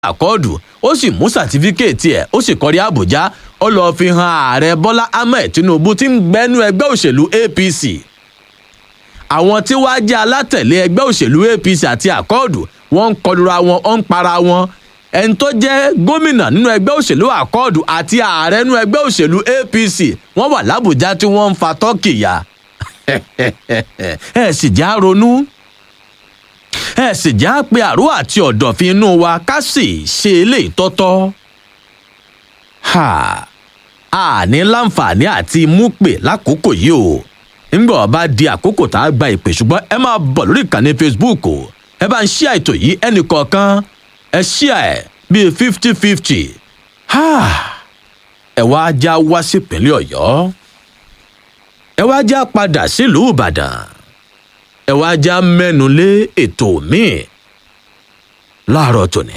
àkọọdù ó sì mú sàtífíkẹẹtì ẹ ó sì kọrí àbújá ó lọọ fi hàn ààrẹ bọlá ahmed tinubu tí ń gbẹnu ẹgbẹ òṣèlú apc àwọn tí wàá jẹ alátẹlé ẹgbẹ òṣèlú apc àti àkọọdù wọn ń kọlura wọn ó ń para wọn ẹni tó jẹ gómìnà nínú ẹgbẹ òṣèlú àkọọdù àti ààrẹ nínú ẹgbẹ òṣèlú apc wọn wà lábùjá tí wọn ń fa tọkì yá ẹ sì já ronú ẹ sì já pé àrò àti ọ̀dọ̀fin inú wa ká sì ṣe eléyìí tọ́tọ́. a ní láǹfààní àti mú pè lákòókò yìí o nígbà ọba di àkókò tá a gba ìpè ṣùgbọ́n ẹ máa bọ̀ lórí ìkànnì facebook o ẹ bá ń ṣí àìtò yìí ẹnì kọ̀ọ̀kan ẹ ṣí ẹ bíi fifty fifty ẹ wá já wá sí ìpínlẹ̀ ọ̀yọ́ ẹ wá já padà sílùú ìbàdàn ẹ wá já mẹ́nu lé ètò míì láàárọ̀ tòní.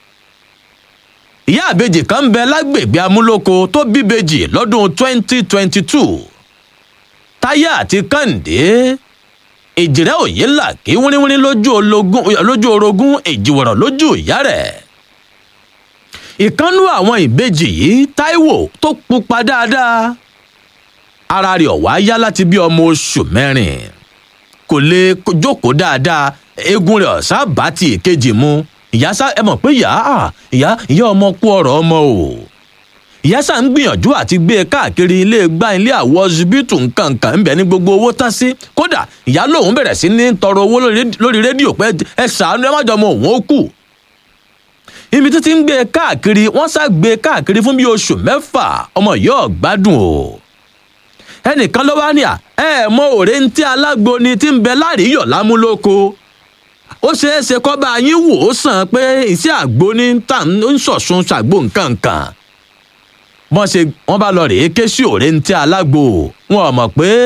ìyá àbejì kan ń bẹ lágbègbè amúlòkó tó bíbejì lọ́dún 2022 táyà àti kàǹdé ìjìrẹ́ òye là kí wíníwíní lójú orogún èjìwọ̀rọ̀ lójú ìyá rẹ̀. ìkánú àwọn ìbejì yìí táíwò tó pupa dáadáa ara rẹ̀ ọ̀wá yá láti bí ọmọ oṣù mẹ́rin kò lè jókòó dáadáa eegun rẹ̀ ọ̀sá bá ti èkejì mu ìyá sá ẹ mọ̀ pé ìyá ìyá ìyá ọmọ kú ọ̀rọ̀ ọmọ o ìyá sá ń gbìyànjú àti gbé e káàkiri ilé gbá ilé àwọ ọsibítù nkankan ń bẹ ní gbogbo owó tán sí kódà ìyá lòun bẹ̀rẹ̀ sí ní tọrọ owó lórí rédíò pé ẹ ṣàánú ẹ má jọ ọmọ òun ó kù ibi títí ń gbé e káàkiri wọ́n sá gbé e káàkiri fún bíi oṣù mẹ́fà ọmọ yóò gbádùn o ẹnìkan ló wá ní à ẹ mọ òré ntí alágbo ni tí ń bẹ láàríyọ lámúlòkó ó ṣeé ṣe kọ́ bá yín wò ó sàn pé iṣẹ́ àgbo ní tà ń sọ̀sùn ṣàgbo nǹkan kan wọ́n ṣe wọ́n bá lọ rèé ké sí òré ntí alágbo wọn ò mọ̀ pé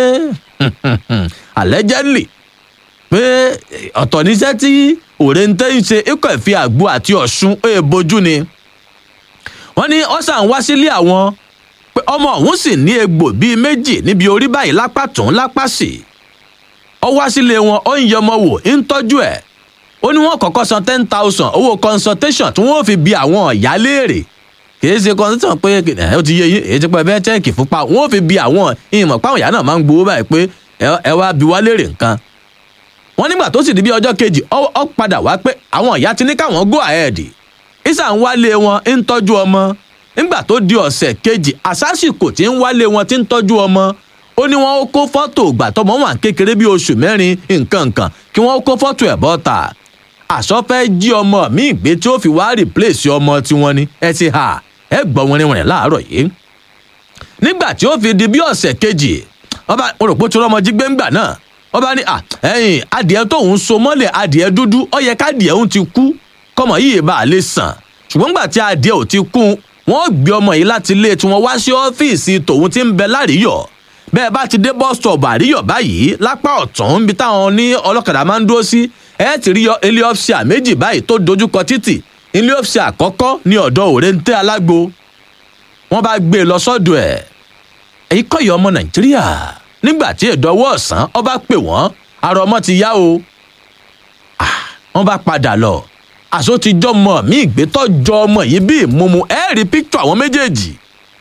allegedly pé ọ̀tọ̀ níṣẹ́ tí òré ntí ń ṣe ikọ̀ ìfi àgbo àti ọ̀ṣun èèbojú ni wọ́n ní ọ̀sán wá sílé àwọn pé ọmọ ọ̀hún sì ní egbò bíi méjì níbi orí báyìí lápá tún lápá sí ọ wá sílé wọn ó ń yẹ ọmọ wò ń tọ́jú ẹ̀ ó ní wọ́n kọ́kọ́ san ten thousand owó consultation tí wọ́n fi bi àwọn ọ̀yá léèrè kìí ṣe consultation pé ó ti yé yín èyí ti pẹ́ bẹ́ẹ̀ tẹ́ẹ̀kì fúnpa wọ́n fi bi àwọn ìmọ̀ páwọn ìyá náà máa ń gbowó báyìí pé ẹ wá bi wá léèrè nǹkan wọ́n nígbà tó sì di bí ọjọ́ kejì ọ padà wá pé àwọn ìyá ti ní káwọn go ahead ìsà ń wálé wọn ń tọ́jú ọmọ nígbà tó di ọ̀sẹ̀ kejì àsásìkò tí ń wálé wọn ti ń tọ́jú ọmọ ó ní wọn ó kó fọ́tò ìgbà tọmọ wà kékeré bíi oṣù mẹ́rin nǹkan nǹkan kí wọ́n kó fọ́tò ẹ̀ bọ́ta àsọfẹ́ jí ọmọ mi ìgbé tí ó fi wá rìpléṣì ọmọ tiwọn ni ẹ ti hà ẹ gbọ́ wọn rìnrìn láàárọ̀ yìí nígbà tí ó fi di bí ọ̀sẹ̀ kejì ọba òròpó tí ọmọ jí gbẹ́ngbà náà ọba ní ẹ̀yìn adìẹ tóun so mọ́lẹ̀ adìẹ dúdú ó yẹ kádìẹ òun ti kú kọ́mọ yìí bá a lè sàn ṣùgbọ́n gbà tí adìẹ ò ti kú wọ́n gbé ọmọ yìí láti ilé tí wọ́n wá sí ọ́fíìsì tòun ti ń bẹ láríyọ̀ bẹ́ẹ̀ bá ti dé bus stop àríyọ̀ báyìí lápá ọ̀tún níbi táwọn ní ọlọ́kadà máa ń dúró sí ẹ ti rí ilé ọ́fíìsì méjì báyìí tó dojúkọ títì ilé ọ́fíìsì àkọ́kọ́ ní ọ̀dọ̀ òrèǹtẹ́ alágbo wọ́n bá gbé e lọ sọ́dọ̀ ẹ̀ èyí kọ́yọ̀ ọmọ nàìjíríà nígbà tí ìdánwò ọ̀sán ọba pè wọ́n ara ọmọ ti yá o wọ́n bá padà lọ àṣọ ti jọmọ mí ìgbétọ́jọ ọmọ yìí bí ìmúmu ẹ rí píktọ̀ àwọn méjèèjì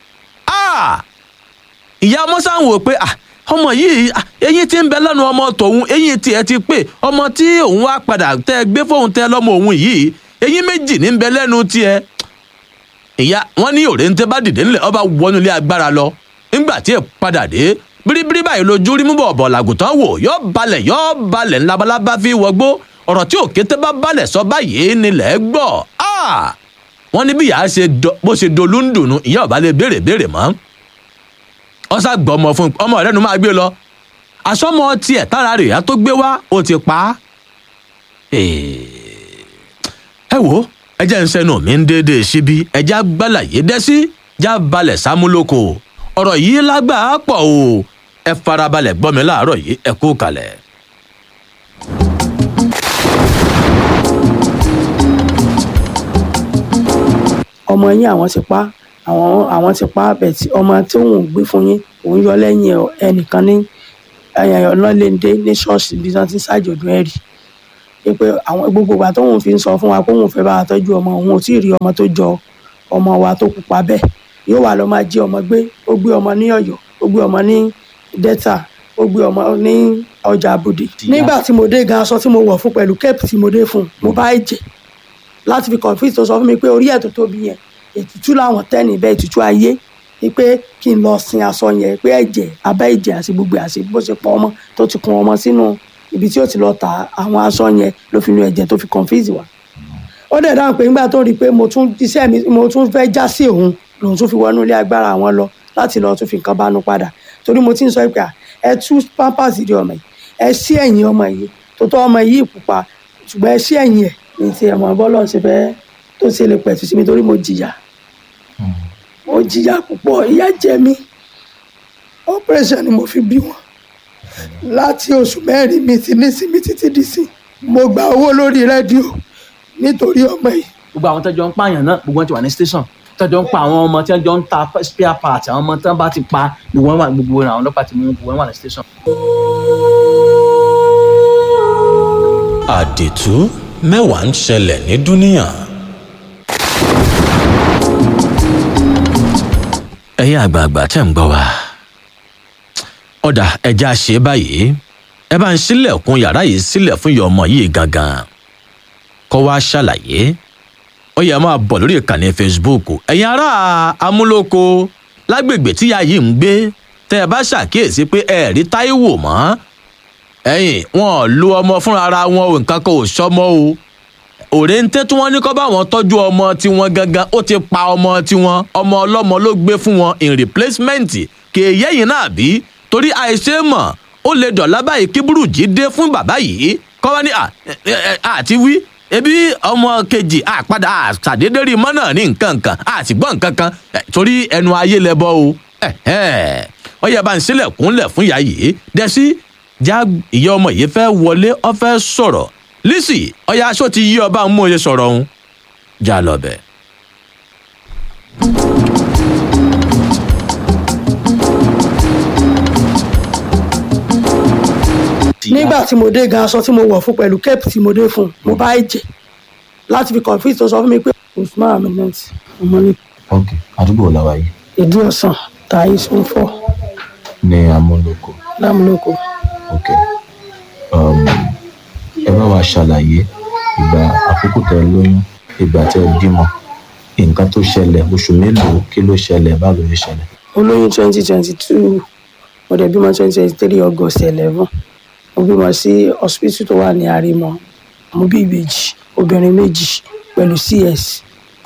ìyá ọmọ sáà ń wò pé ọmọ yìí eyín tí ń bẹ lẹ́nu ọmọ tòun eyín tiẹ̀ ti pé ọmọ tí òun wá padà tẹ gbé fóun tẹ lọ́mọ òun yìí eyín méjì ní ń bẹ lẹ́nu tiẹ̀ ìyá wọn ní òrèǹtẹ bá dìde ńlẹ̀ ọba wọnú ilé agbára lọ nígbà tí ẹ padà dé bíríbírí báyìí lójú rí mú bọ̀ ọ̀bọ̀ làgùtàn wò yọ balẹ̀ yọ balẹ̀ ńlábalábá fi wọgbó ọ̀rọ̀ tí òkété bá balẹ̀ sọ báyìí nílẹ̀ gbọ́ wọ́n ní bí ìyá ṣe bó ṣe dolú ń dùnú ìyá ọ̀bá lè béèrè béèrè mọ́ ọ̀sà gbọ́ ọmọ fún ọmọ rẹ̀ nu máa gbé lọ àsọmọ tiẹ̀ tára rẹ̀ yá tó gbé wá ó ti pa á. ẹ wo ẹjẹ́ ń sẹ́nu mi ń déédéé síbi ẹjẹ́ agbálàyé dẹ́sí já balẹ̀ sámúlòkò ọ̀rọ̀ yìí lágbàá pọ̀ o ẹ farabalẹ̀ gbọ́ mi láàárọ̀ yìí ẹ kú kalẹ̀. ọmọ yín àwọn ti pa àwọn àwọn ti pa bẹ̀tì ọmọ tí òun gbé fún yín òun yọ lẹ́yìn ẹnìkan ní ọlọ́lẹ́ndé ní ṣọ́ọ̀ṣì bí wọ́n ti ń ṣàjọ̀dún ẹ̀rì pé àwọn gbogbo ìgbà tóun fi ń sọ fún wa pé òun fẹ́ bá wa tọ́jú ọmọ òun ò tí ì rí ọmọ tó jọ ọmọ wa tó pupa bẹ́ẹ̀ yóò wà lọ máa jí ọmọ gbé ó gbé ọmọ ní Ọ̀yọ́ ó gbé ọmọ ní Delta ó gbé ọmọ ní ọjà Abòdì nígbà tí mo dé gan aṣọ tí mo wọ̀ fún pẹ̀lú kẹ́ẹ̀pù tí mo dé fún mo bá ẹ̀jẹ̀ láti fi confuse tó sọ fún mi pé orí ẹ̀ tó tóbi yẹn ètùtù làwọn tẹ́ níbẹ̀ ètùtù ayé ni pé kí n lọ sin aṣọ yẹn pé ẹ̀jẹ̀ abẹ́ ẹ̀jẹ̀ àti gbogbo àti bó ṣe pọ̀ ọmọ tó ti kun ọmọ sínú ibi tí ó ti lọ ta àwọn aṣọ yẹn ló fi nu ẹ̀jẹ̀ tó fi confuse wa ó dẹ̀ dáhùn pé nígbà tó rí i pé mo tún iṣẹ́ mi mo tún fẹ́ já sí òun lòun tún fi wọnú ilé agbára àwọn lọ láti lọ tún fi nǹkan bánu padà torí mo ti ń sọ pé à, ẹ tú pampers di ọmọ yìí ẹ sí ẹ̀yìn ọmọ yìí tó tọ́ ọmọ yìí pupa ṣùgbọ́n ẹ sí ẹ̀yìn ẹ̀ ní ti ẹ̀mọ́ bọ́lọ̀ ṣe fẹ́ tó ṣe lè pẹ̀tù sí mi torí mo jìyà mo jìyà púpọ̀ ìyà jẹ mí operation ni mo fi bí wọn láti oṣù mẹ́rin mi ti ní sinmi títí di sí mo gba owó lórí rédíò nítorí ọmọ yìí gbogbo àwọn tẹ́jọ́ ń pààyàn náà gbogbo wọn ti wà ní station tẹ́jọ́ ń pa àwọn ọmọ tẹ́jọ́ ń ta spare part àwọn ọmọ tẹ́ bá ti pa gbogbo wọn wà gbogbo àwọn ọlọ́pàá ti mú gbogbo wọn wà ní station. àdìtú mẹ́wàá ń ṣẹlẹ̀ ní dúníyàn. ẹ̀yin àgbààgbà tẹ̀ ń gbọ́ wa ọ̀dà ẹja ṣe báyìí ẹ bá ń ṣílẹ̀kùn yàrá yìí sílẹ̀ fún ìyá ọmọ yìí gangan kó wá ṣàlàyé ó yẹ máa bọ̀ lórí ìkànnì Facebook ẹ̀yin ará amúlòkó lágbègbè tíya yìí ń gbé tẹ́ ẹ bá ṣàkíyèsí pé ẹ rí Táíwò mọ́ ẹ̀yin wọn ò lu ọmọ fúnra ara wọn o nǹkan kan ò sọmọ o òrèǹtẹ́ tí wọ́n ní kọ́ bá wọn tọ́jú ọmọ tiwọn gangan ó ti pa ọmọ tiwọn ọmọ ọlọ́mọ ló gbé fún wọn in replacement kì í yẹ́yìn náà bí torí àìṣe mọ̀ ó lè dọ̀lá báyìí kí burújí dé fún bàbá yìí kọ́ wá ní à ẹ, ẹ, àti wí ebi ọmọ kejì àpadà àṣàdédé rí mọ́ náà ní nǹkan kan àti gbọ́ nǹkan kan ẹ, torí ẹnu ayé lẹ bọ́ o ẹ̀hẹ́. ó yẹ bá ń sílẹ̀kùnlẹ̀ fún ìyá yìí dẹ́sí já ìyá ọmọ yìí fẹ́ wọlé ó fẹ́ sọ̀rọ̀ Lizzy ọyá aṣọ ti yí ọba ń mú oye sọ̀rọ̀ òun já lọ bẹ̀. nígbà tí mo dé gan aṣọ tí mo wọ̀ fún pẹ̀lú kẹ́ẹ̀pù tí mo dé fún mo bá ẹ̀jẹ̀ láti fi confuse tó sọ fún mi pé Usman Aminat ọmọ ní ok àdúgbò làwà yìí ìdí ọ̀sán tàyí sún fọ́ ní amúlòkọ lámúlòkọ. ok um, ẹ bá wa ṣàlàyé ìgbà àkókò tẹ lóyún ìgbà tẹ bímọ nǹkan tó ṣẹlẹ̀ oṣù mélòó kí ló ṣẹlẹ̀ báwo ló ṣẹlẹ̀. olóyún twenty twenty two mo dẹ̀ bímọ twenty twenty three august eleven mo bímọ sí hospital tó wà ní àrímọ mo bí ìbejì obìnrin méjì pẹ̀lú cs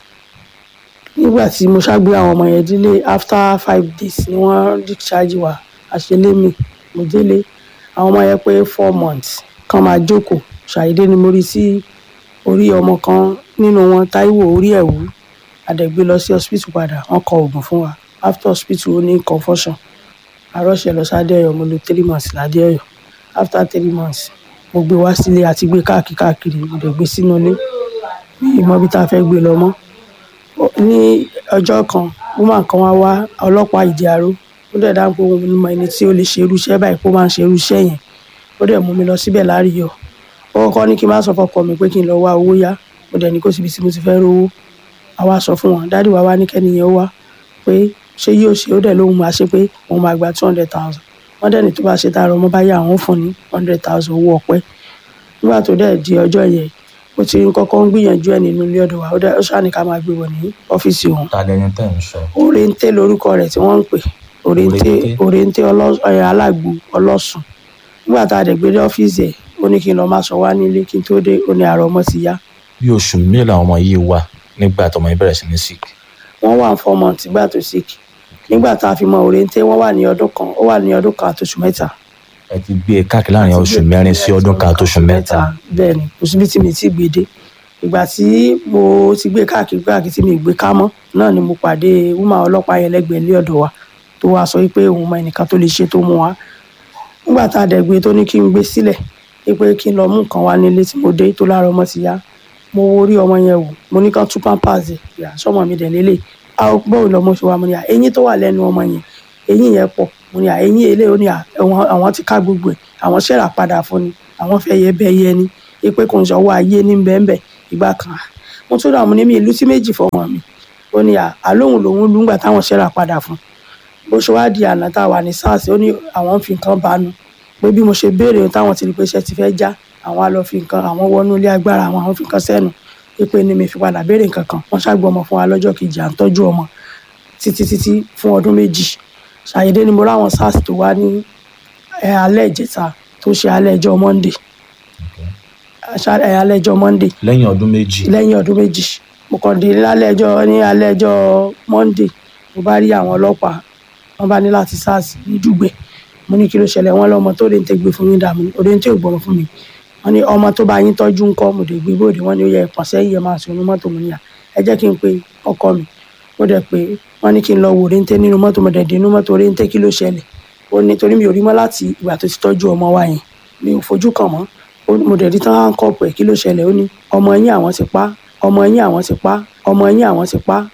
nígbà tí mo ṣàgbé àwọn ọmọ yẹn délé after five days ni wọ́n discharge wa àṣelémi mo délé àwọn ọmọ yẹn pé four months kan máa jókòó ṣàìdé ni mo rí sí orí ọmọ kan nínú wọn táíwò orí ẹ̀ wú àdẹ̀gbé lọ sí hospital padà wọ́n kọ oògùn fún wa after hospital ó ní confusion àròṣe lọ sáde ọ̀yọ́ mo lò three months ládé ọ̀yọ́ after three months mo gbé wá sílé àti gbé káàkiri káàkiri mo dẹ̀ gbé sínú ilé mi ì mọ bí tá a fẹ́ gbé lọ mọ́ Ó- ní ọjọ́ kan woman kan wá wá ọlọ́pàá ìdí aró ó dẹ̀ dáhùn pé òun mọ ẹni tí ó lè ṣe irú iṣẹ́ báyìí kó máa ń ṣe irú iṣẹ́ yẹn ó dẹ̀ mú mi lọ síbẹ̀ láàríyọ̀ ó kọ́kọ́ ní kí n má sọ fọkọ mi pé kí n lọ wá owó yá mo dẹ̀ ní kó síbi tí mo ti fẹ́ rówó àwa sọ fún wọn dádì wa wá ní kẹ́niyẹn ó wá pé ṣé yóò ṣe ó dẹ̀ lóhun máa ṣe pé òun máa gba two hundred thousand wọ́n dẹ̀ ní tó bá ṣe tààrọ̀ ọmọ bá yá àwọn ó fún ní hundred thousand owó ọpẹ́ nígbà tó dẹ̀ di ọjọ́ yẹn ó ti kọ́kọ́ ń gbìyànjú ẹ̀ nínú ilé ọ̀dọ̀ wa ó dẹ̀ ó ṣáà ní ká máa gbé wọ̀ ní ọ́fíìsì òun ta lẹni tẹ́ ń sọ òrèǹté lorúkọ rẹ̀ tí wọ́n ń pè òrèǹté Òrèǹté. òrèǹté ọlọ́- ẹ̀, alágbo ọlọ́sùn nígbà tá a dẹ̀ gbé dé ọ́fíìsì ẹ̀ ó ní kí n lọ máa sọ wá nílé kí n tó dé ó ní àrò ọmọ ti yá bí oṣù mélòó làwọn ọmọ yìí wà nígbà tọmọ yìí bẹ̀rẹ̀ sí ní sick wọ́n wà four months nígbà tó sick nígbà tá a fi mọ òrèǹté wọ́n wà ní ọdún kan ó wà ní ọdún kan àtòṣù mẹ́ta ẹ ti gbé e káàkiri láàrin oṣù mẹ́rin sí ọdún kan àtòṣù mẹ́ta bẹ́ẹ̀ ni kò síbi tí mi ti gbé dé ìgbà tí mo ti gbé káàkiri káàkiri tí mi gbé ká mọ́ náà ni mo pàdé wúmà ọlọ́pàá yẹn lẹ́gbẹ̀ẹ́ ilé ọ̀dọ̀ wa tó wá sọ pé òun mọ ẹnìkan tó lè ṣe tó mú wa nígbà tá a dẹ̀ gbé tó ní kí n gbé sílẹ̀ pé kí n lọ mú nǹkan wá nílé tí mo dé tó lára ọmọ ti yá mo wo orí ọmọ yẹn wò mo ní kán tú pampers ẹ̀ yà sọmọ mi dẹ̀ lélẹ̀ a ó bọ́ọ̀ lọmọ ṣe wa mo ní à eyín tó wà lẹ́nu ọmọ yẹn eyín yẹn pọ̀ mo ní à eyín eléyìí ó ní à àwọn àwọn ti ká gbogbo ẹ̀ àwọn ṣẹ̀rà padà fún ni àwọn fẹ́ yẹ bẹ́ẹ̀ yẹ ni pé kò ń ṣọwọ́ ayé ní bẹ́ẹ̀nbẹ́ẹ̀ ìgbà kan mo tún dààmú ní mi ìlú sí méjì fọmọ mi ó ní à- àlóhùn lòun lù ńgbà táwọn ṣẹ́ra padà fún bó ṣe wá di àná tá a wà ní sars ó ní àwọn ń fi nǹkan bánu pé bí mo ṣe béèrè ohun táwọn ti rí pé iṣẹ́ ti fẹ́ já àwọn á lọ fi nǹkan àwọn wọnú ilé agbára àwọn àwọn fi nǹkan sẹ́nu pé ní mi fi padà béèrè nǹkan kan wọ́n ṣàgbọ́ ọmọ fún wa lọ́jọ́ kejì à ń tọ́jú ọmọ títí títí fún ọdún méjì ṣàyẹ̀dé ni mo ráwọn sars tó wá ní ẹ, alẹ́ ìjẹta tó ṣe alẹ́ ẹjọ́ monday Ṣá- ẹ, alẹ́ ẹjọ́ monday lẹ́yìn ọdún méjì lẹ́yìn ọdún méjì mo kàn dé lálẹ́ ẹjọ́ ní alẹ́ ẹjọ́ monday mo bá rí àwọn ọlọ́pàá wọ́n bá ní láti sars ní dùgbẹ́ mo ní kí ló ṣẹlẹ̀ wọ́n lọ́mọ tó lè ń tẹ́gbẹ́ fún yín dààmú òde ń tẹ́ ògbọ́n fún mi wọ́n ní ọmọ tó bá yín tọ́jú ńkọ́ mo dé gbé bóde wọ́n ní ó yẹ ẹ̀pọ̀n sẹ́yìn ẹ̀ máa sùn ní mọ́tò mo níyà ẹ jẹ́ kí n pe ọkọ mi mo dẹ̀ pé wọ́n ní kí n lọ wò réńté nínú mọ́tò mo dẹ̀ dé inú mọ́tò réńté kí ló ṣẹlẹ̀ ó ní torí mi ò rí mọ́ láti ìgbà tó ti tọ́jú ọmọ wa yẹn mi ò fojú kàn mọ́ Ó ní- mo dẹ̀ rí tán hánkọ́ọ̀pù ẹ̀ kí ló ṣẹlẹ̀ ó ní ọmọ yín àwọn ti pa ọmọ yín àwọn ti pa ọmọ yín àwọn ti pa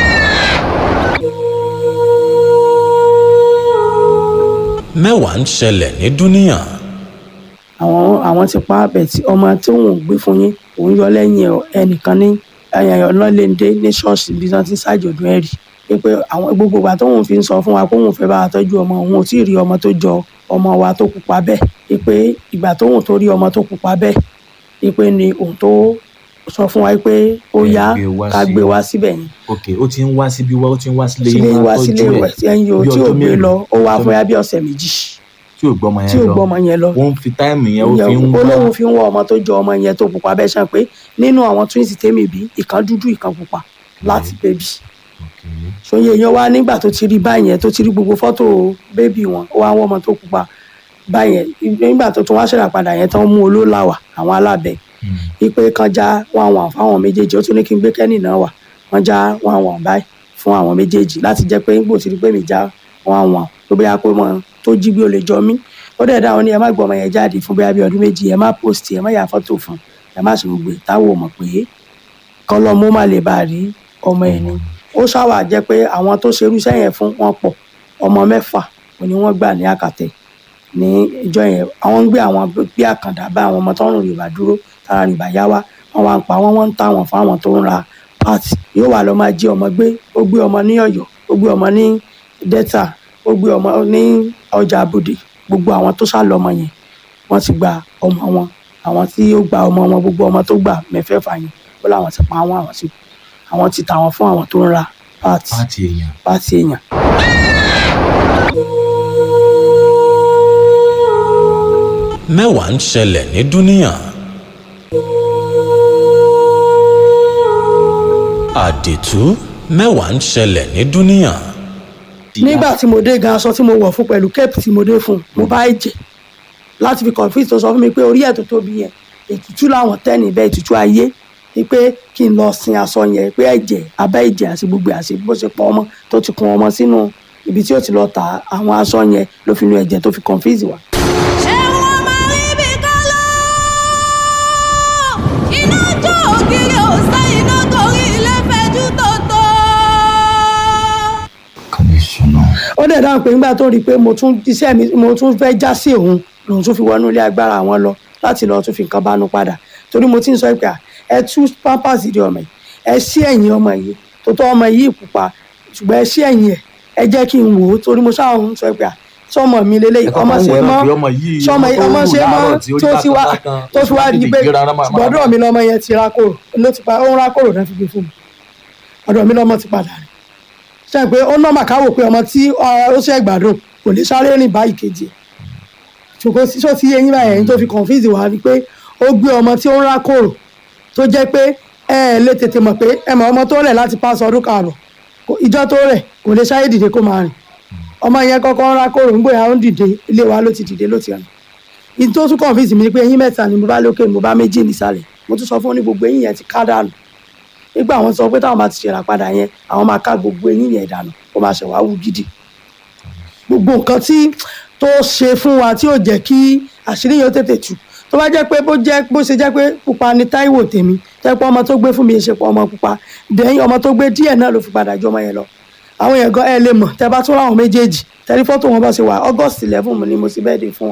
mẹ́wàá ń ṣẹlẹ̀ ní dúníà àwọn àwọn ti pa bẹ̀tì ọmọ tí òun ò gbé fún yín òun yọ lẹ́yìn ẹ̀ ẹnìkan ní ọlọ́lẹ́ndé ní ṣọ́ọ̀ṣì bí wọ́n ti ń ṣàjọ̀dún ẹ̀rì pé àwọn gbogbo ìgbà tóun fi ń sọ fún wa pé òun fẹ́ bá wa tọ́jú ọmọ òun ò tí ì rí ọmọ tó jọ ọmọ wa tó pupa bẹ́ẹ̀ pé ìgbà tóun tó rí ọmọ tó pupa bẹ́ẹ̀ pé ni òun tó sọ fún wa pé ó Ẹ yá gbé wá ká sí- gbé wá síbẹ̀ yẹn ok ó ti ń wá síbí wá ó ti ń wá sílé sílé yín wá máa sílé tọ́jú ìwẹ̀ ẹ̀ tí ẹ̀yin o bí tí ò ọjọ́ gbé mélòó? lọ ó wá Ọjọ́ fún yá bí ọ̀sẹ̀ méjì tí ò gbọ́mọ tí yẹn ò lọ gbọ́mọ yẹn lọ ó ń fi táìmù yẹn ó fi ń wá olóhùn fi ń wọ ọmọ tó jọ ọmọ yẹn tó pupa bẹ́ẹ̀ ṣàn pé nínú àwọn twins tèmi bí ìkan dúdú ìkan pupa láti bébì Ok. ṣòye yẹn wá nígbà tó ti rí báyẹn tó ti rí gbogbo fọ́tò bébì wọn ó wá ń wọ ọmọ tó pupa báyẹn nígbà tó tún wá ṣẹlẹ̀ padà yẹn tán mú olólàwà àwọn alábẹ Hmm. wípé kan já wọn àwọn fáwọn méjèèjì ó tún ní kí n gbé kẹ́nì náà wà wọ́n já wọn àwọn báyìí fún àwọn méjèèjì láti jẹ́ pé nígbò tí rí pé mi já wọn àwọn tó bóyá pé wọn tó jí bí ó lè jọ mí ó dẹ̀ dáhùn ní ẹ má gbọ́ ọmọ yẹn jáde fún bóyá bí ọdún méjì ẹ má post ẹ má yà fọ́tò fún ẹ má ṣe gbogbo ẹ̀ táwọn ò mọ̀ pé kọ́ lọ́ mú má lè bá a rí ọmọ ẹ̀ ni ó ṣàwà jẹ́ pé àwọn tó ṣerú iṣẹ́ yẹn fún wọn pọ̀ ọmọ mẹ́fà òní wọ́n gbà ní àkàtẹ́ ní ìjọ yẹn àwọn ń gbé àwọn bí àkàndá bá àwọn ọmọ tó ń rìn rìbá dúró tára rìbá yá wá wọn wá ń pa wọn wọn ń tà wọn fún àwọn tó ń ra pàtì yóò wà lọ máa jí ọmọ gbé ó gbé ọmọ ní Ọ̀yọ́ ó gbé ọmọ ní Delta ó gbé ọmọ ní ọjà Abòdè gbogbo àwọn tó sá lọmọ yẹn wọ́n ti gba ọmọ wọn àwọn tí ó gba ọmọ wọn gbogbo ọmọ tó gbà mẹ́fẹ̀ẹ̀fà yẹn ó láwọn ti pa wọn àwọn ti àwọn ti tà wọn fún àwọn tó ń ra pàtì pàtì èèyàn pàtì èèyàn mẹ́wàá ń ṣẹlẹ̀ ní dúníà àdìtú mẹ́wàá ń ṣẹlẹ̀ ní dúníà nígbà tí mo dé gan aṣọ tí mo wọ̀ fún pẹ̀lú kéèpù tí mo dé fún mo bá ẹ̀jẹ̀ láti fi confuse tó sọ fún mi pé orí ẹ̀ tó tóbi yẹn ètùtù làwọn tẹ́ níbẹ̀ ètùtù ayé ni pé kí n lọ sin aṣọ yẹn pé ẹ̀jẹ̀ abẹ́ ẹ̀jẹ̀ àti gbogbo àti bó ṣe pọ̀ ọmọ tó ti kun ọmọ sínú ibi tí ó ti lọ tà á, àwọn aṣọ yẹn ló fi nu ẹ̀jẹ̀ tó fi confuse wa. ṣé wọ́n máa rí bí ká lọ? iná jó ògiri òsè iná torí ilé fẹjú tòótọ́. kàbíyèsí náà ó dẹ̀ dáhùn pé nígbà tó rí i pé mo tún iṣẹ́ mi mo tún fẹ́ já sí òun lòun tún fi wọnú ilé agbára àwọn lọ láti lọ tún fi nǹkan bánú padà torí mo ti ń sọ pé à, ẹ tú pampers di ọmọ yìí ẹ sí ẹ̀yìn ọmọ yìí tó tọ́ ọmọ yìí pupa ṣùgbọ́n ẹ sí ẹ̀yìn ẹ̀ ẹ jẹ́ kí n wò ó torí mo ṣáà ń sọ pé à, sọmọ mi lélẹ́yìí ọmọ ṣe mọ́ sọmọ ọmọ ṣe mọ́ tó ti wá tó fi wá di pé gbọ́dọ̀ mi lọ́mọ yẹn ti rákòrò ló ti pa ó ń rákòrò náà fi gbé fún mi ọ̀dọ̀ mi lọ́mọ ti padà rìn ṣe pé ó nọ́mà káwò pé ọmọ tí ọ, ó ṣe gbádùn kò lè sáré rìn bá ìkejì ẹ̀ ṣùgbọ́n sísọ tí eyín báyẹn ẹ̀yìn tó fi confuse wá ni pé ó gbé ọmọ tí ó ń rákòrò tó jẹ́ pé ẹ ẹ̀ lè tètè mọ̀ pé ẹ mọ̀ ọmọ tó rẹ̀ láti pàṣẹ ọdún karùn ìjọ tó rẹ̀ kò lè sáré dìde kó máa rìn ọmọ yẹn kọ́kọ́ ń rákòrò ń gbòyà ó ń dìde ilé wa ló ti dìde ló ti rìn ìdí tó tún confuse mi ni pé eyín mẹ́ta ni mo bá lókè mo bá méjì nísàlẹ̀ mo tún sọ fún ní gbogbo eyín yẹn ti ká dànù nígbà àwọn sọ pé táwọn bá ti ṣèrà padà yẹn àwọn máa ká gbogbo eyín yẹn dànù ó máa ṣẹ̀wá wú gidi gbogbo nǹkan tí tó ṣe fún wa tí ò jẹ́ kí àṣírí yẹn ó tètè tú tó bá jẹ́ pé bó jẹ́ bó ṣe jẹ́ pé pupa ni Táíwò tèmi tẹ́ pé ọmọ tó gbé fún mi ṣe pọ̀ ọmọ pupa dẹ́yìn ọmọ tó gbé díẹ̀ náà ló fi padà jọ ọmọ yẹn lọ àwọn yẹn gan ẹ lè mọ̀ tẹ́ bá tún láwọn méjèèjì tẹ́lí fọ́tò wọn bá ṣe wà August eleven ni mo sì bẹ́ẹ̀ dé fún wọn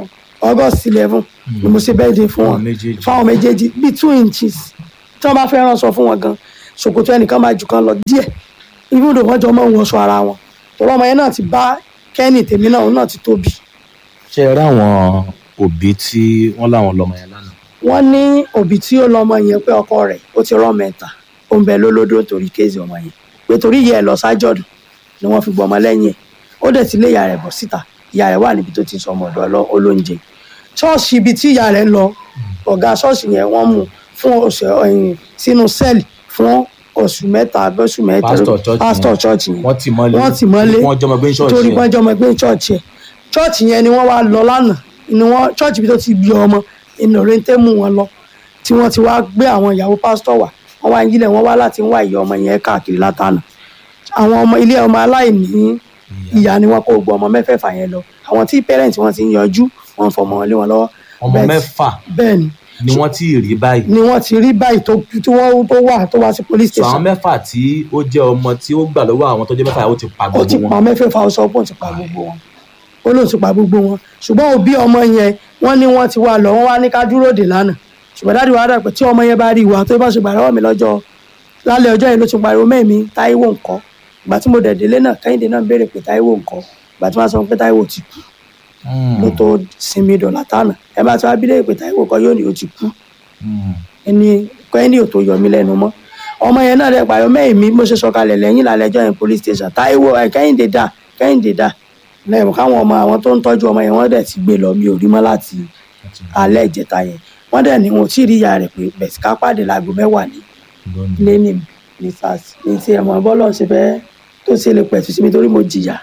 august eleven ni mo ṣe birthday fún wọn Fáwọn méjèèjì. fáwọn méjèèjì bíi two inches tí wọ́n bá fẹ́ ránṣọ fún wọn gan ṣòkòtò ẹnìkan máa jù kan lọ díẹ̀ ibùdó wọn jọ máa ń wọṣọ ara wọn tọ́lọ́ ọmọ yẹn náà ti bá kẹ́ni tèmi náà òun náà ti tóbi ṣe ẹ ráwọn òbí tí wọ́n láwọn lọ́mọ yẹn lánàá wọ́n ní òbí tí ó lọ́mọ yẹn pé ọkọ rẹ̀ ó ti rán mẹ́ta ó ń bẹ lólódó torí kéèsì ọmọ yẹn pé torí ìyá ẹ̀ lọ sájọ̀dún ni wọ́n fi gbọmọ lẹ́yìn ẹ̀ ó dẹ̀ ti lé ìyá rẹ̀ bọ̀ síta ìyá rẹ̀ wà níbi tó ti ń sọ ọmọ ọ̀dọ̀ ọlọ́- olóúnjẹ ṣọ́ọ̀ṣì ibi tí ìyá rẹ̀ ń lọ ọ̀gá ṣọ́ọ̀ṣì yẹn wọ́n mú fún oṣù ẹ̀yìn sínú sẹ́ẹ̀lì fún oṣù mẹ́ta abẹ́sù mẹ́ta Pásítọ̀ church pásítọ̀ yẹn. chọ́ọ̀chì yẹn wọ́n ti mọ́lé wọ́n ti mọ́lé wọ́n jọmọ gbé ṣọ́ọ̀ṣì torí yẹn. wọ́n jọmọ gbé chọ́ọ̀chì yẹn chọ́ọ̀chì yẹn ni wọ́n wá lọ lánàá ni wọ́n chọ́ọ̀chì bí tó ti bí ọmọ ìnà rẹ́ńtẹ́ mú wọn lọ tí wọ́n ti wá gbé àwọn ìyàwó pásítọ̀ wá wọ́n wá ń yílẹ̀ wọ́n wá láti ń wá ìyá ọmọ yẹn káàkiri látànà àwọn ọmọ ilé ọmọ aláìní ìyá ni wọ́n kó gbọ́ ọmọ mẹ́fẹ̀ẹ̀fà yẹn lọ àwọn tí pẹ́rẹ́ǹtì wọn ti ń yọjú wọ́n fọmọ wọn lé wọn lọ́wọ́ ọmọ Bẹ́ẹ̀- mẹ́fà bẹ́ẹ̀ ni ni wọ́n ti rí báyìí ni wọ́n ti rí báyìí tó tí wọ́n tó wà tó wá sí police so àwọn station mẹ́fà tí ó jẹ́ ọmọ tí ó gbà lọ́wọ́ àwọn tó jẹ́ mẹ́fà ó ti pa ó ti gbogbo pa wọn mẹ́fẹ̀ẹ̀fà ó sọ pé ó ti pa gbogbo wọn ó lóun ti pa gbogbo wọn ṣùgbọ́n òbí ọmọ yẹn wọ́n ní wọ́n ti wá lọ wọ́n wá ní ká dúró dè lánàá ṣùgbọ́n dáàdi wàá dà pé tí ọmọ yẹn bá rí ìwà tó bá ṣe gbà lọ́wọ́ mi lọ́jọ́ lálẹ́ ọjọ́ yẹn ló ti pariwo mẹ́mi táíwò ńkọ́ ìgbà tí mo dẹ̀ délé náà kẹ́hìndé náà béèrè pé táíwò ńkọ́ ìgbà tí wọ́n sọ pé táíwò ti kú ló tó sinmi dọ̀là tánà ẹ bá ti wá bí léèrè pé táíwò kọ́ yóò ní ó ti kú ẹni kẹ́hìndé ò tó yọ mí lẹ́nu mọ́ ọmọ yẹn náà dẹ̀ pariwo mẹ́mi mo ṣe sọ̀kalẹ̀ lẹ́yìn lálẹ́ ọjọ́ yẹn police station táíwò ẹ kẹ́hìndé dà kẹ́hìndé dà lẹ́yìn káwọn ọmọ àwọn tó ń tọ́jú ọmọ yẹn wọ́n dẹ̀ ti gbé lọ mi ò rí mọ́ láti alẹ́ ìjẹta yẹn wọ́n dẹ̀ ní wọn ò tí ì rí ìyá rẹ̀ pé bẹ̀sì ká pàdé láago mẹ́wàá ní lẹ́nì ní sars ní ti ẹ̀mọ́ bọ́lọ̀ ṣe fẹ́ tó ṣe lè pẹ̀tù sí mi torí mo jìyà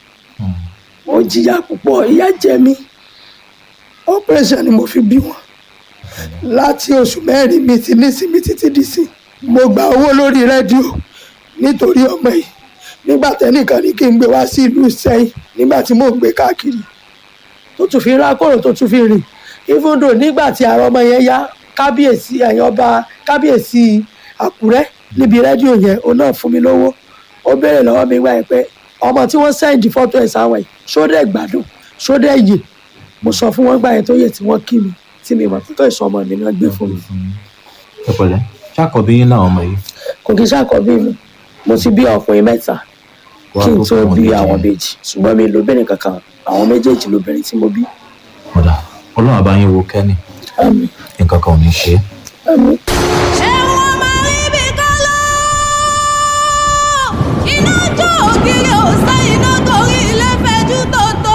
mo jìyà púpọ̀ ìyà jẹ mí operation ni mo fi bí wọn láti oṣù mẹ́rin mi ti nísìmí títí dì sí mo gba owó lórí rédíò nítorí ọmọ yìí nígbà tẹ́nìkan ní kí n gbé wá sí ìlú sẹ́yìn nígbà tí mò ń gbé káàkiri tó tún fi rákòrò tó tún fi rìn even though nígbà tí àwọn ọmọ yẹn yá kábíyèsí ẹ̀yìn ọba kábíyèsí àkúrẹ́ níbi rédíò yẹn òun náà fún mi lówó ó béèrè lọ́wọ́ mi wáyé pé ọmọ tí wọ́n sẹ́ǹdì fọ́tò ẹ̀ sáwọn yìí ṣódẹ̀ gbádùn ṣódẹ̀ yè mo sọ fún wọn gbà yẹn tó yẹ tí wọ́n kí mi tí mi mọ̀ tó ìsọ ọmọ mi náà gbé fún mi ẹ pẹ̀lẹ́ ṣàkọbí yín náà ọmọ yìí kò kí sàkọ́bí mi mo ti bí ọkùnrin mẹ́ta Wá kí n tó tó fún wọn bí méjì àwọn yẹn. méjì ṣùgbọ́n mi lóbìnrin kankan àwọn méjèèjì lóbìnrin tí mo bí ọ̀dà ọlọ́run àbá yín wo kẹ́ni àmì nǹkan kan ò ní ṣe é àmì. ẹ̀wọ̀n máa rí bí kálọ́ iná jó ògiri òsè iná torí ilé fẹjú tòótọ́.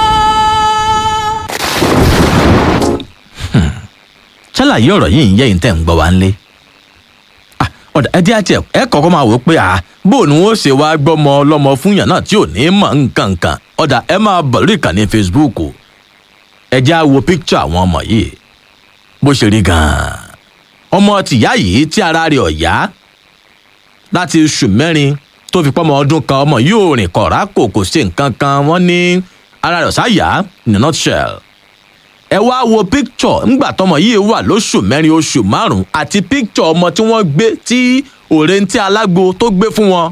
ṣàlàyé ọ̀rọ̀ yìí ń yẹ ìtẹ̀ ń gbọ́ wá ńlé. Ah, ọ̀dà ẹ jẹ́ àti ẹ̀ ẹ kọ́kọ́ máa wò ó pé à bó ni wọ́n ṣe wá gbọ́mọ ọlọ́mọ fún yàn náà tí ò ní mọ̀ nǹkan kan ọ̀dà ẹ máa bọ̀ lórí ìkànnì facebook ẹ jẹ́ á wo picture àwọn ọmọ yìí bó ṣe rí gan-an ọmọ tìyá yìí tí ara rẹ̀ ọ̀yá láti oṣù mẹ́rin tó fi pọ́mọ ọdún kan ọmọ yìí ò rìn kọ̀ọ̀rá kò kò ṣe nǹkan kan wọ́n ní ara rẹ̀ ọ̀sáyà in a nutshell ẹ wá wo píkítọ̀ ńgbà tọmọ yìí wà lóṣù mẹ́rin oṣù márùn-ún àti píkítọ̀ ọmọ tí wọ́n gbé tí òrèǹtí alágbo tó gbé fún wọn.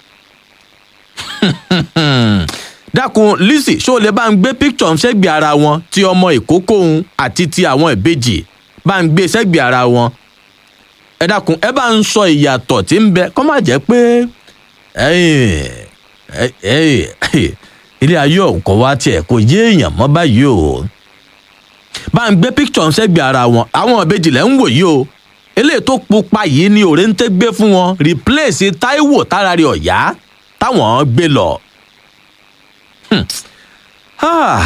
dákun lizzy ṣó o lè bá ń gbé píkítọ̀ sẹ́gbẹ̀ẹ́ ara wọn ti ọmọ ìkókó òun àti ti àwọn ìbejì bá ń gbé sẹ́gbẹ̀ẹ́ ara wọn. ẹ dákun ẹ bá ń sọ ìyàtọ̀ tí ń bẹ kọ́ má jẹ́ pé ẹ̀yìn ẹ̀yìn ilé ayé ọ̀hún kọ́ wá tiẹ̀ kò yé èèyàn mọ́ báyìí o bá ń gbé picture ń sẹ́gbẹ̀ẹ́ ara wọn àwọn ìbejì lẹ́ ń wò yìí o eléyìí tó pupa yìí ni òrèǹtẹ́ gbé fún wọn replace taiwo tára rẹ̀ ọ̀yá táwọn gbé lọ. Hmm. Ah.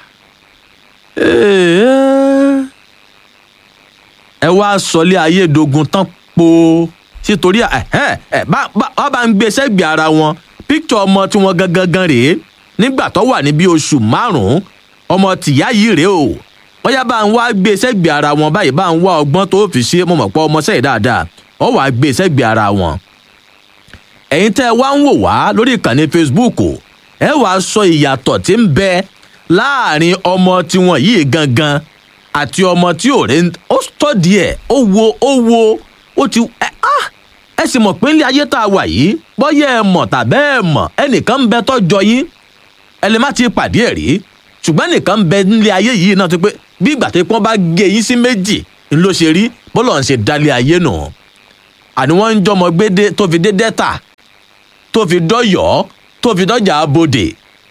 Eh. ẹ wá sọlé ayédogun tán po sítorí ẹ ẹ bá bá bá ń gbé sẹ́gbẹ̀ẹ́ ara wọn picture ọmọ tí wọ́n gangan gan rèé nígbà tó wà ní bí oṣù márùn-ún ọmọ tìyá yìí rèé o bóyá bá ń wá gbé sẹ́gbẹ̀ẹ́ ara wọn báyìí bá ń wá ọgbọ́n tó fi ṣe mo mọ̀ pé ọmọ sẹ́yìn dáadáa ọ wàá gbé sẹ́gbẹ̀ẹ́ ara wọn. ẹ̀yin tẹ́ ẹ wá ń wò wá lórí ìkànnì facebook ẹ wàá sọ ìyàtọ̀ tí ń bẹ láàrin ọmọ tiwọn yìí gangan àti ọmọ tí ò rẹ ó tọ́dí ẹ̀ ó wo ó wo ó ti ẹ ah ẹ sì mọ̀ pé ilé ayé tá a wà yìí bọ́yá ẹ mọ̀ tàbẹ́ ẹ mọ̀ ẹnìkan ń bẹ tọ́jọ yín ẹ lè má ti pàdé ẹ̀ rí ṣùgbọ́n nìkan ń bẹ nílé ayé yìí náà tó pé bí ìgbà tó pọ́n bá gé yín sí méjì ń ló ṣe rí bọ́lọ̀ ń ṣe dálé ayé nù àní wọ́n ń jọmọ gbédé tó fi dé dẹ́ta tó fi dọ́yọ̀ọ́ tó fi dọ́jà abodè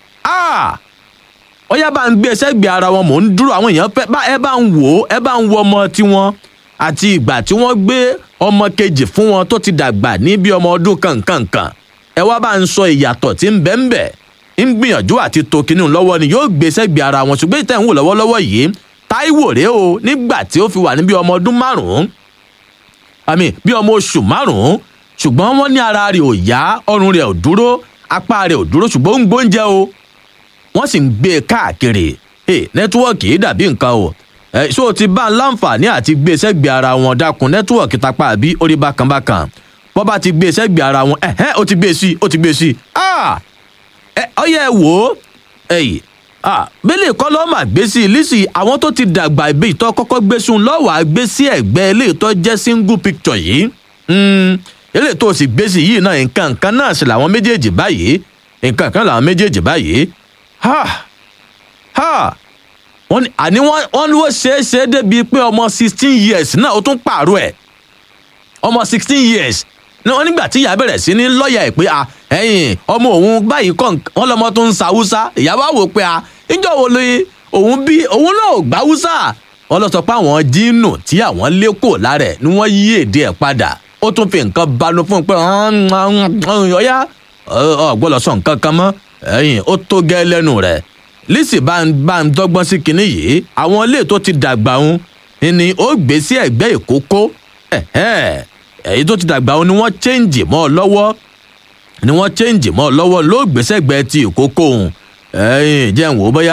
ọyá bá ń gbé sẹ́gbẹ̀ẹ́ ara wọn mò ń dúró àwọn èèyàn fẹ́ bá ẹ bá ń wò ó ẹ bá ń wo ọmọ tiwọn àti ìgbà tí wọ́n gbé ọmọ kejì fún wọn tó ti dàgbà ní bí ọmọ ọdún kankankan ẹ wá bá ń sọ ìyàtọ̀ tí ń bẹ ń bẹ ń gbìyànjú àti to kinní lọ́wọ́ ni yóò gbé sẹ́gbẹ̀ẹ́ ara wọn ṣùgbọ́n ìtẹ̀ ń wò lọ́wọ́lọ́wọ́ yìí táíwò rèé o nígbà tí ó fi wà ní bí ọmọ ọdún márùn-ún àmì bí ọmọ oṣù márùn-ún ṣùgbọ́n wọ́n ní ara rẹ̀ ò yá ọrùn rẹ̀ ò dúró apá rẹ̀ ò dúró ṣùgbọ́n ó ń gbóúnjẹ o wọ́n sì ń gbé e káàkiri nẹ́tíwọ́ọ̀kì yìí dàbí nǹkan o ṣé o ti bá ń láǹfààní àti gbé e sẹ́gbẹ̀ẹ́ ara wọn dákun nẹ́tíwọ́ọ̀kì tapá àbí orí bákan bákan bọ́ bá ti gbé e sẹ́gbẹ̀ẹ́ ara wọn ẹ̀hẹ́n ó ti gbé e sí ó ti gbé e sí ọyẹ wò ó ẹ̀yìn bẹ́lẹ̀ kọ́ lọ́ọ́ mà gbé sí lísì àwọn tó ti dàgbà ìbí ìtọ́ kọ́kọ́ gbé sùn lọ́wọ́ àgbé sí ẹ̀gbẹ́ ilé ìtọ́ jẹ́ single picture yìí ilé tó sì gbé sí yìí náà nǹkan kan náà sì làwọn méjèèjì báyìí nǹkan kan làwọn méjèèjì báyìí ha ha wọ́n ní àní wọ́n ní wọ́n ṣe é ṣe é débi pé ọmọ sixteen years náà ó tún pààrọ̀ ẹ̀ ọmọ sixteen years ní wọ́n nígbà tí ìyá bẹ̀rẹ̀ sí ní lọ́ọ̀yà ẹ̀ pé a ẹ̀yìn ọmọ òun báyìí kọ́ wọ́n lọ́mọ tó ń sa haúsá ìyá wa wò pé a níjọ́ wo lóye òun bí òun náà ò gbá haúsá wọ́n lọ sọ pé àwọn jíìnù tí àwọn lé kò lára ẹ̀ ni wọ́n yí èdè ẹ̀ padà ó tún fi nǹkan banu fún un pé ọ̀yá ọ̀gbọ́dọ̀ sọ nǹkan kan mọ́ ẹ̀yìn ó tó gẹ́ lẹ́nu rẹ̀ lisi bá ń bá ń dọ́gbọ́n sí kinní yìí àwọn ilé tó ti dàgbà ń ni ó gbé sí ẹ̀gbẹ́ ìkókó èyí tó ti dàgbà ń ni wọ́n chẹ́ǹjì mọ́ ọ lọ́wọ́ ni wọ́n chẹ́ǹjì mọ́ ọ lọ́wọ́ ló gbé sẹ́gbẹ́ ti ìkókó ń ẹ̀yìn jẹ́ ń wò ó bóyá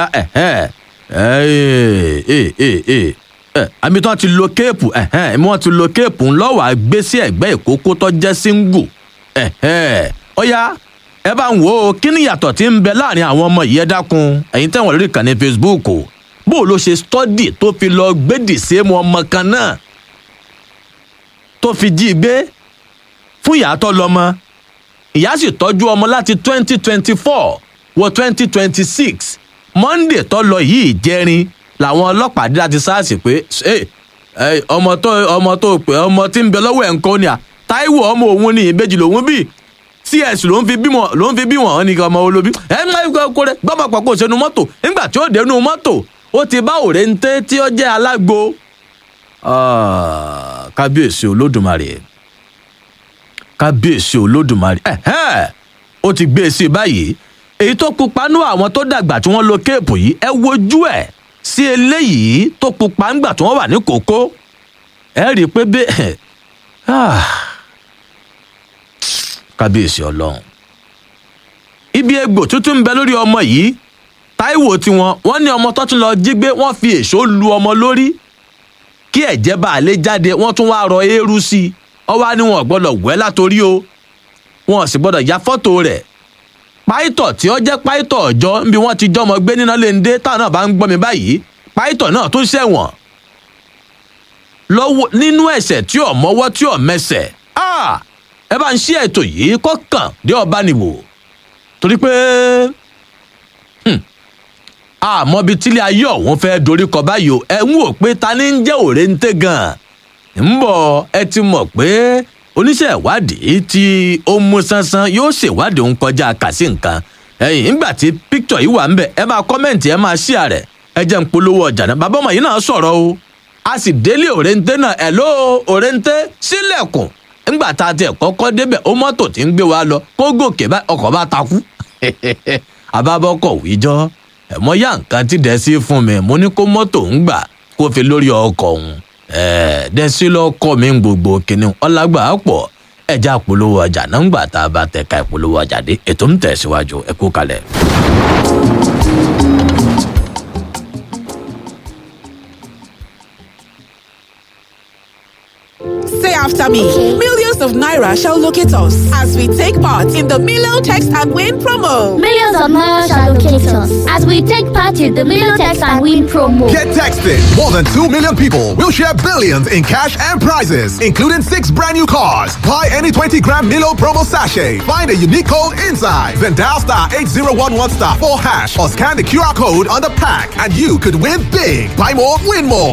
àmì tí wọ́n ti lo kéèpù ẹ̀mí wọ́n ti lo kéèpù ńlọ́wọ́ àgbé sí ẹ̀gbẹ́ ìkókó tó jẹ́ síngù ọ̀yá ẹ bá ń wo kí ni ìyàtọ̀ tí ń bẹ láàrin àwọn ọmọ yìí ẹ dákun ẹ̀yin tẹ̀wọ̀n lórí ìkànnì facebook bó ló ṣe stọ́dì tó fi lọ gbédì sí mu ọmọ kan náà tó fi jí gbé fún ìyá tó lọ́mọ ìyá sì tọ́jú ọmọ láti twenty twenty four wọ twenty twenty six monday tó lọ yìí jẹrin làwọn ọlọ́pàá dé láti sars pé ọmọ tó ọmọ tó pé ọmọ tí ń bẹ lọ́wọ́ ẹ̀ ń kọ́ ni à táíwò ọmọ òun ni ìbejì lòun bíi cs ló ń fi bímọ ló ń fi bí wọn ní ọmọ olóbi ẹ ń máa kó rẹ gbọmọ pàpọ sínú mọtò nígbà tí ó dénú mọtò ó ti bá òrèǹté tí ó jẹ alágbo kábíyèsí olódùmarè kábíyèsí olódùmarè ó ti gbé e sí báyìí èyí tó pupa nú àwọn tó dàgbà tí wọn lo kéèpù yìí ẹ wojú ẹ sí eléyìí tó pupa ńgbà tí wọn wà ní kókó ẹ rí i pé bẹ́ẹ̀ kábíyèsí ọlọrun ibi egbò tuntun ń bẹ lórí ọmọ yìí táíwò tiwọn wọn ní ọmọ tó tún lọ jí gbé wọn fi èso lu ọmọ lórí kí ẹ̀jẹ̀ bá a lè jáde wọ́n tún wá rọ eérú sí i ọwọ́ ni wọn gbọ́dọ̀ wẹ́ látòrí o wọn sì gbọ́dọ̀ ya fọ́tò rẹ̀ páìtọ̀ tí ó jẹ́ páìtọ̀ ọjọ́ níbi wọ́n ti jọmọ gbé níná léńdé táwọn náà bá ń gbọ́ mi báyìí páìtọ̀ náà tún ṣẹ̀wọ̀n lọ́wọ́ nínú ẹ̀ṣẹ̀ tí ò mọ́wọ́ tí ò mẹsẹ̀ ẹ bá ń ṣí ètò yìí kó kàn dé ọba nìwò torí pé àmọ́ bíi tílé ayé ọ̀hún fẹ́ dorí kọ báyìí o ẹ ń wò pé ta ni ń jẹ́ òrèǹté gan-an ń bọ̀ ẹ ti mọ̀ pé oníṣẹ́ ìwádìí tí ó mú sánsán yóò ṣèwádìí òun kọjá kàsí nǹkan ẹ̀yìn nígbà tí píktọ̀ yìí wà ń bẹ̀ ẹ máa kọ́mẹ̀ntì ẹ máa ṣíà rẹ̀ ẹ jẹ́ ń polówó ọjà náà bàbá ọmọ yìí náà sọ̀rọ̀ o a sì délé òrèǹté náà ẹ̀ ló òrèǹté sílẹ̀kùn nígbà tá a tiẹ̀ kọ́kọ́ débẹ̀ ó mọ́tò tí ń gbé wa lọ kó gòkè ọkọ̀ bá takú àbábọ́kọ̀ wíjọ́ ẹ̀mọ́ yá nǹkan tí dẹ́sí fún mi mo ní kó mọ́tò ń gbà kó fi lórí ọkọ̀ òun dẹ́sí lọ́kọ̀ mi ń gbogbo kìnnìún ọlágbà pọ̀ ẹ̀já polówó ọjà náà ń gbà tá a bá tẹ̀ka ìpolówó ọjà dé ètò ń tẹ̀síwájú ẹ kú kalẹ̀. Say after me. Millions of Naira shall locate us as we take part in the Milo Text and Win promo. Millions of Naira shall locate us as we take part in the Million Text and Win promo. Get texted. More than 2 million people will share billions in cash and prizes, including six brand new cars. Buy any 20 gram Milo promo sachet. Find a unique code inside. Then dial star 8011 star 4 hash or scan the QR code on the pack and you could win big. Buy more, win more.